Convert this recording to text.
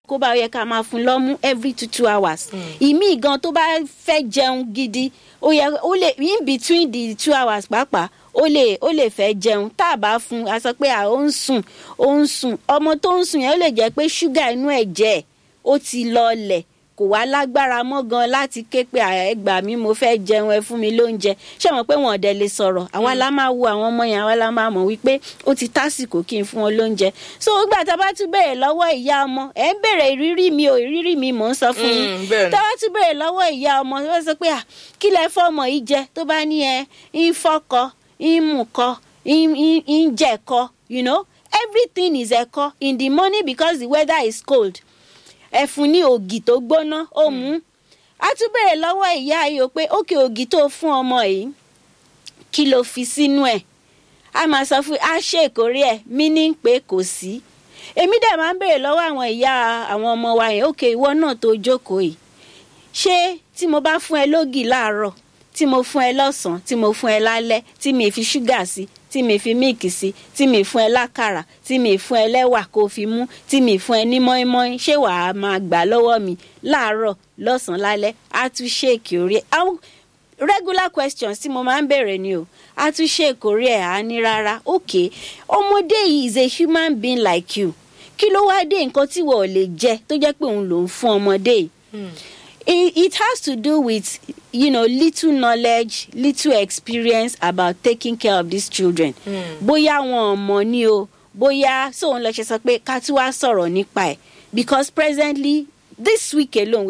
kó bá yẹ ká máa fún lọ́mú every two two hours ìmí gan tó bá fẹ́ jẹun gidi ó yẹ ó lè in between the two hours pàápàá ó lè ó lè fẹ́ jẹun tá a bá fún a sọ pé à ó ń sùn ó ń sùn ọmọ tó ń sùn yẹn ó lè jẹ́ pé ṣúgà inú ẹ̀jẹ̀ ó ti lọọlẹ̀ kò wá lágbára mọ́ gan láti ké pé ẹgbàá mi mo fẹ́ jẹun ẹ fún mi lóúnjẹ ṣé mọ̀ pé wọn ò dẹ̀ lè sọ̀rọ̀ àwa la máa wo àwọn ọmọ yẹn àwa la máa mọ̀ wípé ó ti tásìkò kí n fún wọn lóúnjẹ so gbà tá a bá tún béèrè lọ́wọ́ ìyá ọmọ ẹ̀ ń béèrè ìrírí mi ò ìrírí mi mò ń sọ fún yín Mm, bẹ́ẹ̀ ni. tá a bá tún béèrè lọ́wọ́ ìyá ọmọ tó bá sọ pé à kí lẹ fọmọ yìí jẹ tó bá ní ẹ ń fọkọ ń mú kọ ń ń- ń jẹkọ you know everything is ẹ̀kọ in the morning because the weather is cold ẹ fún ní ògì tó gbóná ó mú a tún béèrè lọ́wọ́ ìyá yìí o pé ókè ògì tó fún ọmọ yìí kí ló fi sínú ẹ̀ a máa sọ fún a ṣe ìkórè ẹ̀ meaning pé kò sí èmi dẹ̀ máa ń béèrè lọ́wọ́ àwọn ìyá àwọn ọmọ wa yẹn ókè ìwọ náà tó jókòó yìí ṣé tí mo bá fún ẹ lógì láàárọ̀ tí mo fún ẹ lọ́sàn-án tí mo fún ẹ lálẹ́ tí mi fi ṣúgà sí tí mi fi míìkì sí tí mi fún ẹ lákàrà tí mi fún ẹ lẹ́wà kó fi mú tí mi fún ẹ ní mọ́ínmọ́ín ṣé wàá máa gbà lọ́wọ́ mi láàárọ̀ lọ́sàn-án lálẹ́ á tún ṣèkì orí ẹ̀ àwọn regular questions tí mo máa ń béèrè ni o á tún ṣèkì orí ẹ̀ á ní rárá ok ọmọdé yìí is a human being like you kí ló wá dé nǹkan tí wọ́n ò lè jẹ tó jẹ́ pé òun ló ń fún ọmọdé yìí it, it has to do with you know little knowledge little experience about taking care of these children bóyá wọn ò mọ̀ ni o bóyá sóun lọ ṣe sọ pé ká tún wá sọ̀rọ̀ nípa ẹ̀ because presently this week alone